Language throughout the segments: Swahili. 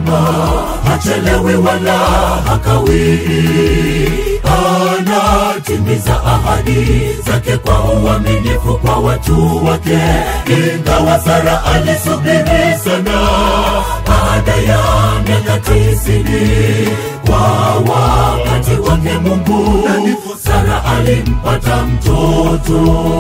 daima, hachelewi wala hakawii. Anatimiza ahadi zake kwa uaminifu kwa watu wake, ingawa Sara alisubiri sana baada ya miaka tisini kwa wakati wake Mungu, Sara alimpata mtoto.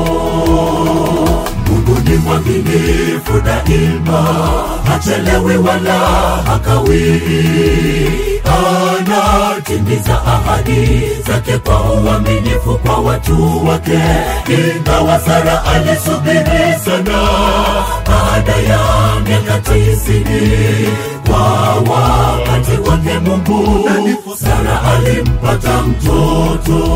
Mungu ni mwaminifu daima, hachelewi wala hakawii. Anatimiza ahadi zake kwa uaminifu kwa watu wake, ingawa Sara alisubiri sana baada ya miaka tisini kwa wakati wake Mungu, Sara alimpata mtoto.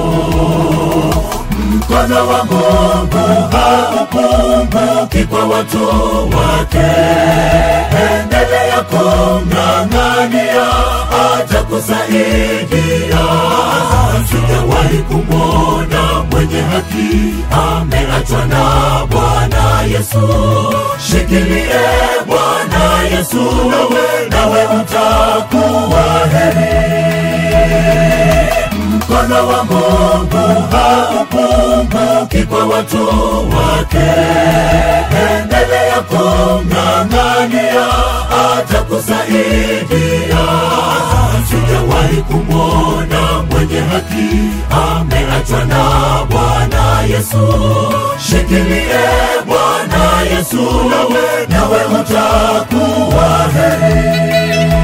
Mkono wa Mungu haupunguki kwa watu wake, endelea kumng'ang'ania, atakusaidia. Sijawahi kumwona mwenye haki ameachwa na Bwana Yesu. Shikilie Bwana Yesu, nawe utakuwa heri mkono wa Mungu haupunguki kwa watu wake, endelea kumng'ang'ania, atakusaidia. Sijawahi kumwona mwenye haki ameachwa na Bwana Yesu. Shikilie Bwana Yesu, nawe utakuwa heri.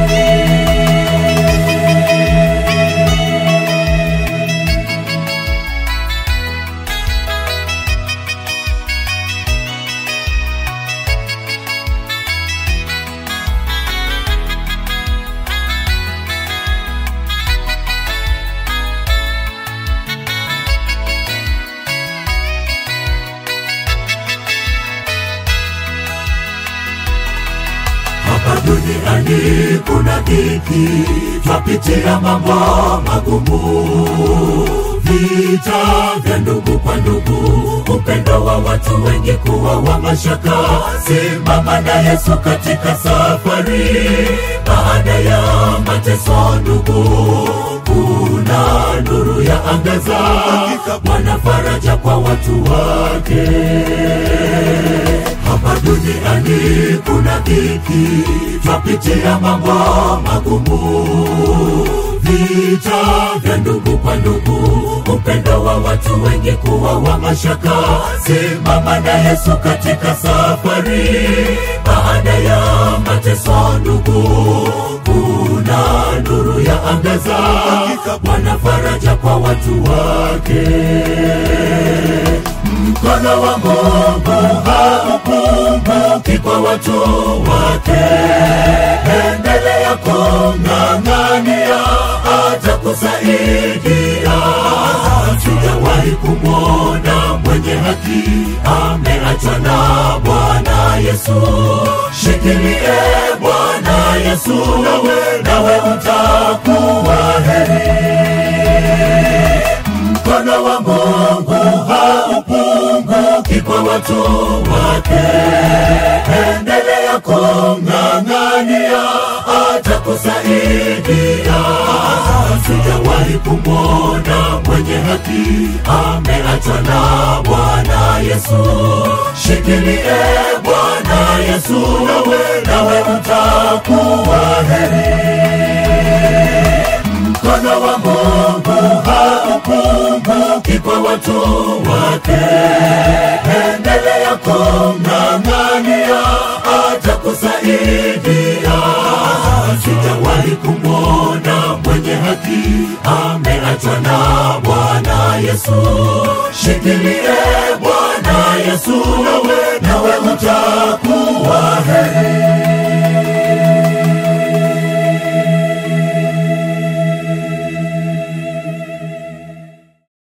Hapa duniani kuna dhiki, twapitia mambo magumu, vita vya ndugu kwa ndugu, upendo wa watu wengi kuwa wa mashaka. Simama na Yesu katika safari, baada ya mateso ndugu, kuna nuru ya angaza, Bwana faraja kwa watu wake hapa duniani kuna dhiki, twapitia mambo magumu, vita vya ndugu kwa ndugu, upendo wa watu wengi kuwa wa mashaka. Simama na Yesu katika safari, baada ya mateso ndugu, kuna nuru ya angaza, Bwana faraja kwa watu wake mkono wa Mungu haupunguki kwa watu wake, endelea kumng'ang'ania, atakusaidia. Sijawahi kumwona mwenye haki ameachwa na Bwana Yesu. Shikilie Bwana Yesu, nawe utakuwa heri mkono wa Mungu haupunguki kwa watu wake, endelea kumng'ang'ania, atakusaidia. Sijawahi kumwona mwenye haki ameachwa na Bwana Yesu. Shikilie Bwana Yesu, nawe utakuwa heri mkono wa Mungu haupunguki kwa watu wake, endelea kumng'ang'ania, atakusaidia. Sijawahi kumwona mwenye haki ameachwa na Bwana Yesu. Shikilie Bwana Yesu, nawe